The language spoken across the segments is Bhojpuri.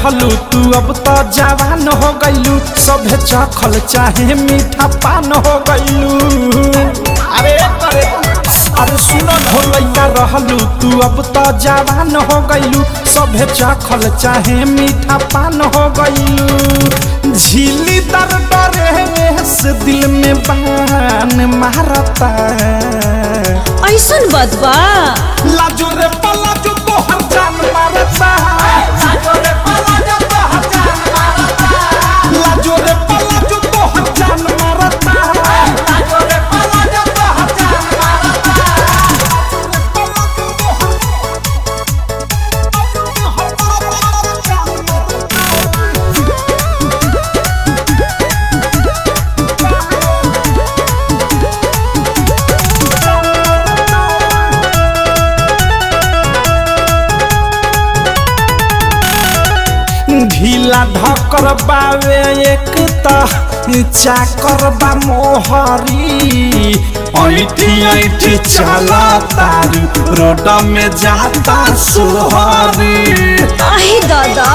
रहलू तू अब तो जवान हो गईलू सभे चखल चाहे मीठा पान हो गईलू अरे अरे अरे सुनो हो लइका रहलू तू अब तो जवान हो गईलू सभे चखल चाहे मीठा पान हो गईलू झीली दर डरे से दिल में बान मारता ऐसन बदबा लाजो रे पलाजो तो हर जान मारता लाजो रे पलाजो तो हर जान मारता लाजो रे पलाजो तो हर जान मारता लाजो रे पलाजो तो हर जान मारता ढीला ढकर बावे एक त चाकर बा मोहरी ऐठी ऐठी चला तारू रोड में जाता सोहरी आहे दादा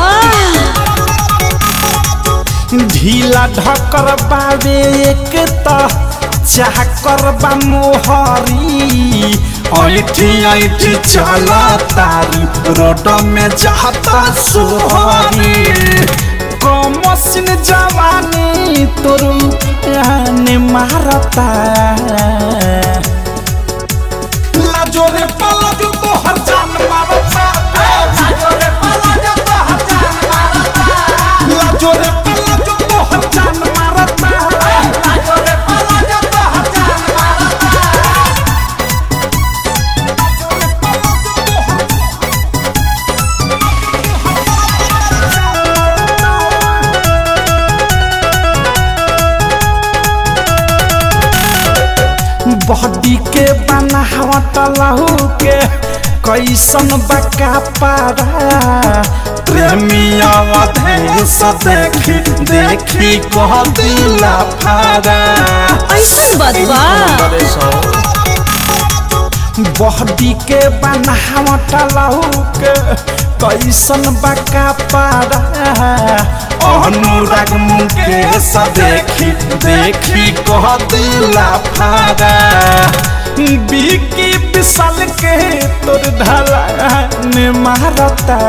ढीला ढकर बावे एक त चाकर बा मोहरी ऐठी ऐठी चला तारू रोड में जाता सोहरी कमसिन जवानी तोरू ने मारता लाजो रे पलाजो तो हर जान मारता लाजो रे पलाजो तो हर जान मारता लाजो रे पलाजो तो हर जान मारता लाजो रे पलाजो तो हर जान मारता बॉडी के बनावट लहू के कैसन बका पारा प्रेमिया अधेश देखी देखी कह दिला फारा ऐसन बदबा बॉडी के बनावट लहू के कैसन बका पारा अनुराग मुकेश देखी देखी कह दिला फारा बिकी विशाल के तोर ढाला ने मारता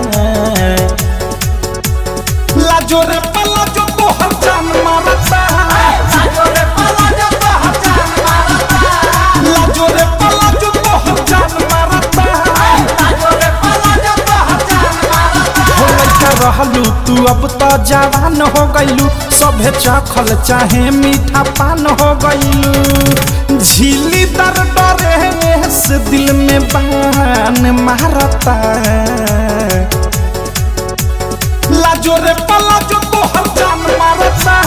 लाजो रे पलाजो तो हर जान मारता लाजो रे पलाजो तो हर जान मारता लाजो रे पलाजो तो हर जान मारता लाजो रे पलाजो तो हर जान मारता हो लइका रहलू तू अब तो जवान हो गईलू सभे चखल चाहे मीठा पान हो गईलू झीली दर डरे से दिल में बान मारता लाजो रे पलाजो तो हर जान मारता